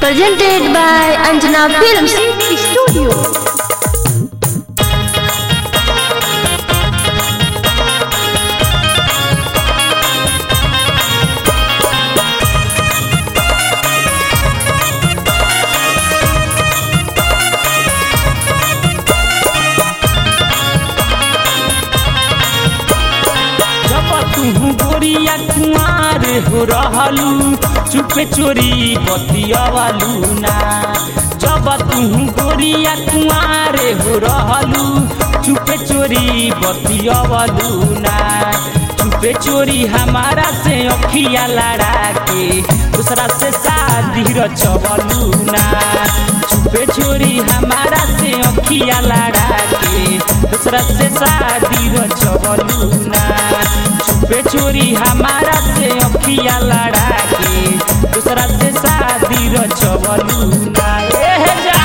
Presented by Anjana Films Studio. जब तू गोरिया कुमार हो रहलू चुपे चोरी बतियावालू ना जब तू गोरिया कुमार हो रहलू चुपे चोरी बतियावालू ना चुपे चोरी हमारा से अखिया लड़ा के दूसरा से शादी रचवलू ना चुपे चोरी हमारा से अखिया लड़ा के दूसरा से शादी रचवलू ना चुपे चोरी हमारा से अखिया लड़ा के दूसरा से शादी रचवलू ना एह जा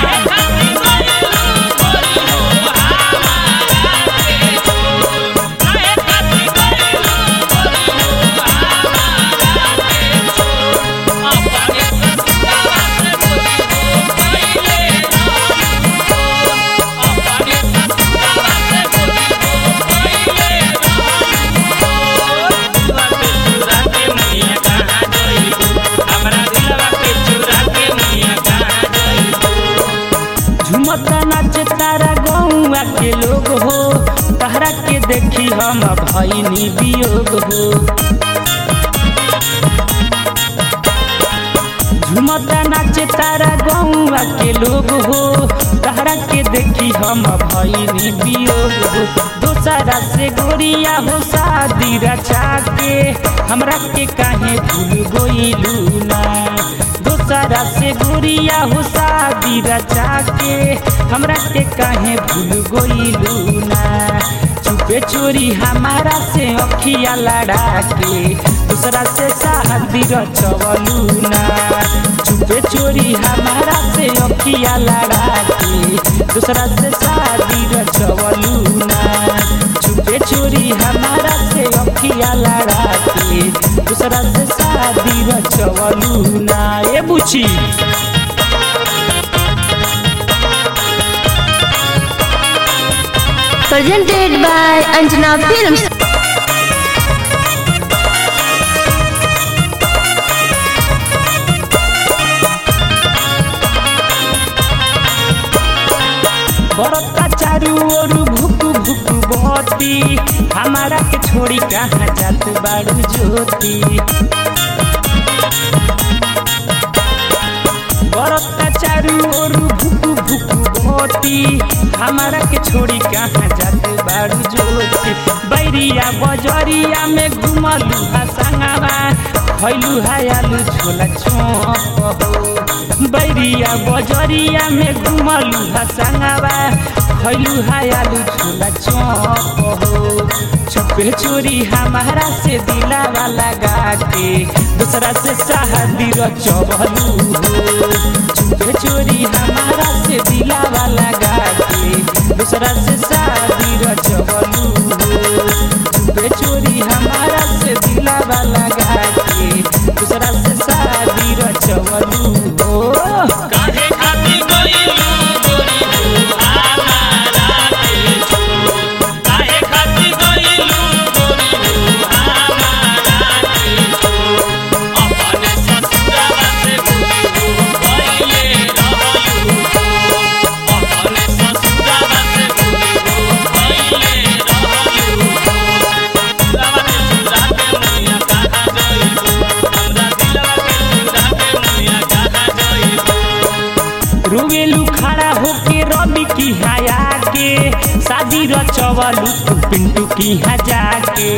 झुमता नाचे तारा गौआ के लोग हो तहरा के देखी हम भैनी वियोग हो झुमता नाचे तारा गौआ के लोग हो तहरा के देखी हम भैनी वियोग हो दोसरा से गोरिया हो शादी रचा के हमरा के काहे भूल गोइलू ना दोसरा से गोरिया हो शादी रचा के हमरा के काहे भूल गोइलू ना चुपे चोरी हमारा से अखिया लड़ा के दूसरा से शादी रचवलू ना चुपे चोरी हमारा से अखिया लड़ा के दूसरा से शादी रचवलू ना चुपे चोरी हमारा से अखिया लड़ा के दूसरा से शादी रचवलू ना ए बुची Presented by Anjana Films. बरता चारू ओर भुक भुक बहती हमारा के छोड़ी कहाँ जात बाड़ू ज्योति बरता चारू ओर भुक भुक बहती हमारा के छोड़ी कहाँ जात बाड़ू ज्योति बैरिया बजरिया में घुमलू हसंगवा भैलू हायालू छोला छोप हो बैरिया बजरिया में घुमलू हसंगवा भैलू हायालू छोला छोप हो छुपे चोरी हमारा से दिलावा लगा के दूसरा से शादी रचवलू हो छुपे चोरी हमारा से दिलावा लगा के दूसरा से शादी रचवलू हो छुपे चोरी हमारा से दिलावा लगा के दूसरा से शादी रचवलू हो काहे खातिर गइलू गोरी हो हमारा देश काहे खातिर गइलू गोरी हो हमारा देश अपने ससुरावा से भूली हो गइले रहलू अपने ससुरावा से भूली हो गइले रहलू दिलवा के चुरा के मुनिया कहाँ गइलू हमरा दिलवा के चुरा के मुनिया कहाँ गइलू रोवेलू खड़ा होके रवि की हया के शादी रचवलू तू पिंटू की हजा के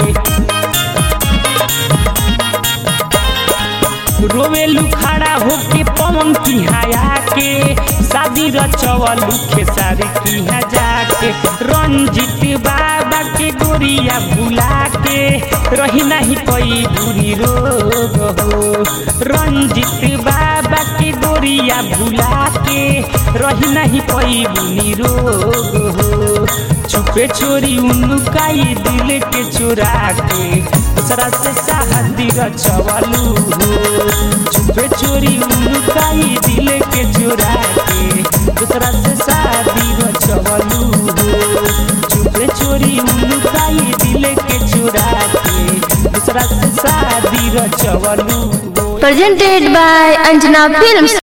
रोवेलू खड़ा होके पवन की हया के शादी रचवलू खेसारी की हजा के रंजित बाबा के गोरिया भुला के रही नहीं कोई बुरी रोग हो रंजित बाबा के गोरिया भुला के रही नहीं कोई बुरी रोग हो छुपे चोरी उनुकाई दिल के चुरा के दूसरा से शादी रचवलू हो छुपे चोरी उनुकाई दिल के चुरा के दूसरा से शादी रचवलू हो छुपे चोरी उनुकाई दिल के चुरा के दूसरा से शादी रचवलू हो Presented by Anjana Films.